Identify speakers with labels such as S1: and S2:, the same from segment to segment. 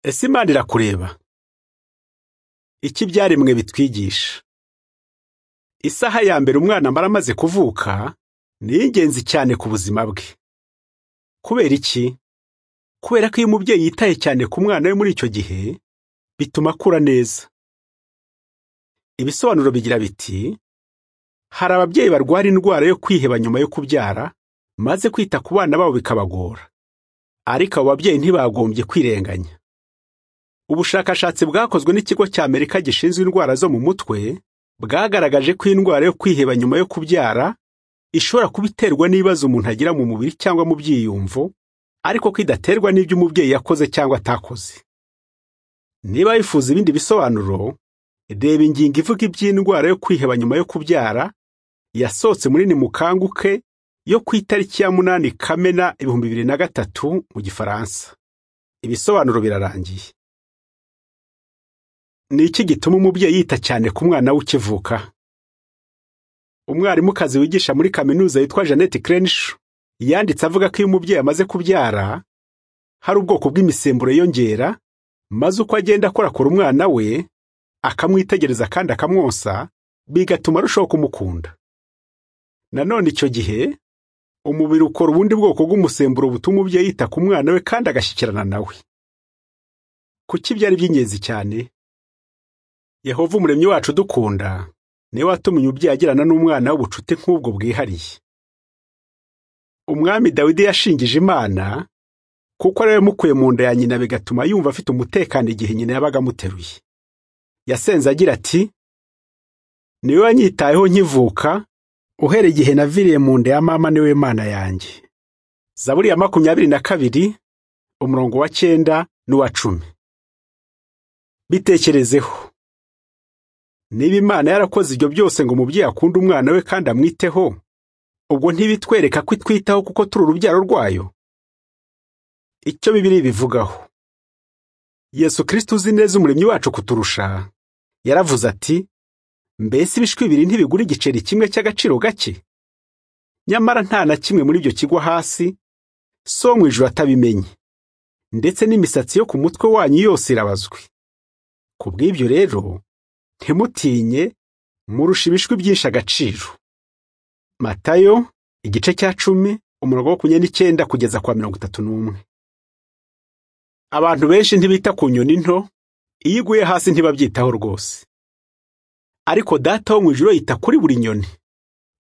S1: Ese Imana irakureba? Iki ibyaremwe bitwigisha isaha ya mbere umwana amara amaze kuvuka ni iy'ingenzi cyane ku buzima bwe. Kubera iki? Kubera ko iyo umubyeyi yitaye cyane ku mwana we muri icyo gihe, bituma akura neza. Ibisobanuro bigira biti hari ababyeyi barwara indwara yo kwiheba nyuma yo kubyara, maze kwita ku bana babo bikabagora. Ariko abo babyeyi ntibagombye kwirenganya. Ubushakashatsi bwakozwe n'ikigo cy'Amerika gishinzwe indwara zo mu mutwe, bwagaragaje ko indwara yo kwiheba nyuma yo kubyara ishobora kuba iterwa n'ibibazo umuntu agira mu mubiri cyangwa mu byiyumvo, ariko ko idaterwa n'ibyo umubyeyi yakoze cyangwa atakoze. Niba wifuza ibindi bisobanuro, reba ingingo ivuga iby'indwara yo kwiheba nyuma yo kubyara yasohotse muri Nimukanguke yo ku itariki ya munani Kamena ibihumbi bibiri na gatatu mu Gifaransa. Ibisobanuro birarangiye. Ni iki gituma umubyeyi yita cyane ku mwana we ukivuka? Umwarimukazi wigisha muri kaminuza witwa Jeannette Crenshaw yanditse avuga ko iyo umubyeyi amaze kubyara hari ubwoko bw'imisemburo yiyongera, maze uko agenda akorakora umwana we akamwitegereza kandi akamwosa, bigatuma arushaho kumukunda. Nanone icyo gihe umubiri ukora ubundi bwoko bw'umusemburo butuma umubyeyi yita ku mwana we kandi agashyikirana nawe. Kuki ibyo ari iby'ingenzi cyane? Yehova umuremyi wacu udukunda niwe watumye umubyeyi agirana n'umwana w'ubucuti nk'ubwo bwihariye. Umwami Dawidi yashingije Imana kuko ari we wamukuye mu nda ya nyina bigatuma yumva afite umutekano igihe nyina yabaga amuteruye. Yasenze agira ati niwe wanyitayeho nkivuka uhereye igihe naviriye mu nda ya mama niwe mana yanjye. Zaburi ya makumyabiri na kabiri umurongo wa cyenda n'uwa cumi. Bitekerezeho niba Imana yarakoze ibyo byose ngo umubyeyi akunde umwana we kandi amwiteho, ubwo ntibitwereka ko itwitaho kuko turi urubyaro rwayo? Icyo Bibiliya ibivugaho. Yesu Kristo uzi neza umuremyi wacu kuturusha, yaravuze ati, mbese ibishwi bibiri ntibigura igiceri kimwe cy'agaciro gake? Nyamara nta na kimwe muri ibyo kigwa hasi, so mu ijuru atabimenye. Ndetse n'imisatsi yo ku mutwe wanyu yose irabazwe. Ku bw'ibyo rero, ntimutinye murusha ibishwi byinshi agaciro matayo igice cya cumi umurongo wo makumyabiri n'icyenda kugeza kwa mirongo itatu n'umwe abantu benshi ntibita ku nyoni nto iyo iguye hasi ntibabyitaho rwose ariko data wo mu ijoro yita kuri buri nyoni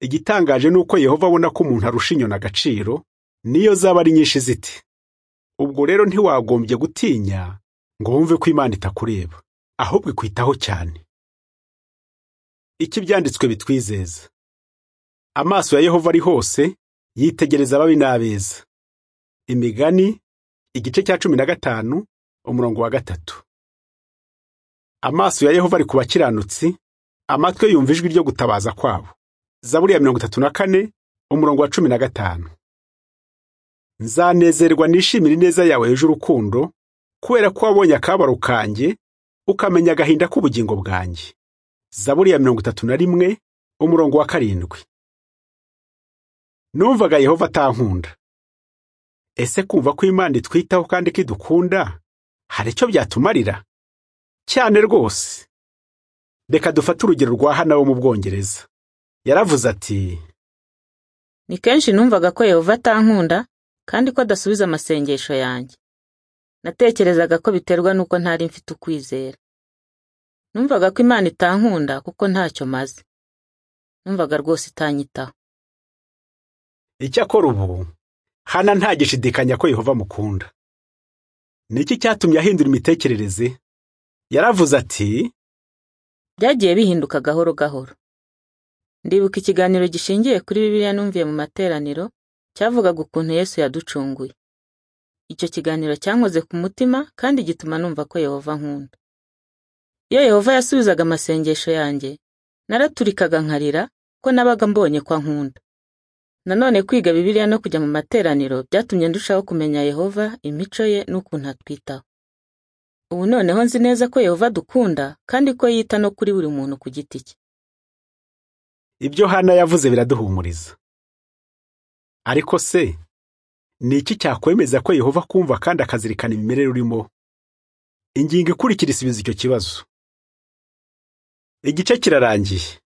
S1: igitangaje ni uko yehova abona ko umuntu arusha inyoni agaciro niyo zaba ari nyinshi ziti ubwo rero ntiwagombye gutinya ngo wumve ko imana itakureba ahubwo ikwitaho cyane iki ibyanditswe bitwizeza amaso ya yehova ari hose yitegereza ababi n'abeza imigani igice cya cumi na gatanu umurongo wa gatatu amaso ya yehova ari ku bakiranutsi amatwi yumva ijwi ryo gutabaza kwabo zaburi ya mirongo itatu na kane umurongo wa cumi na gatanu nzanezerwa nishimire ineza yawe yuje urukundo kubera ko wabonye akababaro kanjye ukamenya agahinda k'ubugingo bwanjye zaburi ya mirongo itatu na rimwe umurongo wa karindwi numvaga yehova atankunda ese kumva ko imana itwitaho kandi ko idukunda hari icyo byatumarira cyane rwose reka dufate urugero rwa hana wo mu bwongereza yaravuze ati
S2: ni kenshi numvaga ko yehova atankunda kandi ko adasubiza amasengesho yanjye natekerezaga ko biterwa n'uko ntari mfite ukwizera numvaga ko imana itankunda kuko ntacyo maze numvaga rwose itanyitaho
S1: icyakora ubu hana ntagishidikanya ko yehova amukunda ni iki cyatumye ahindura imitekerereze yaravuze ati
S2: byagiye bihinduka gahoro gahoro ndibuka ikiganiro gishingiye kuri bibiliya numviye mu materaniro cyavugaga ukuntu yesu yaducunguye icyo kiganiro cyankoze ku mutima kandi gituma numva ko yehova nkunda iyo yehova yasubizaga amasengesho yanjye naraturikaga nkarira ko nabaga mbonye ko ankunda nanone kwiga bibiliya no kujya mu materaniro byatumye ndushaho kumenya yehova imico ye n'ukuntu atwitaho ubu noneho nzi neza ko yehova dukunda kandi ko yita no kuri buri muntu ku giti cye
S1: ibyo hana yavuze biraduhumuriza ariko se ni iki cyakwemeza ko yehova kumva kandi akazirikana imimerere urimo ingingo ikurikira isubiza icyo kibazo igice kirarangiye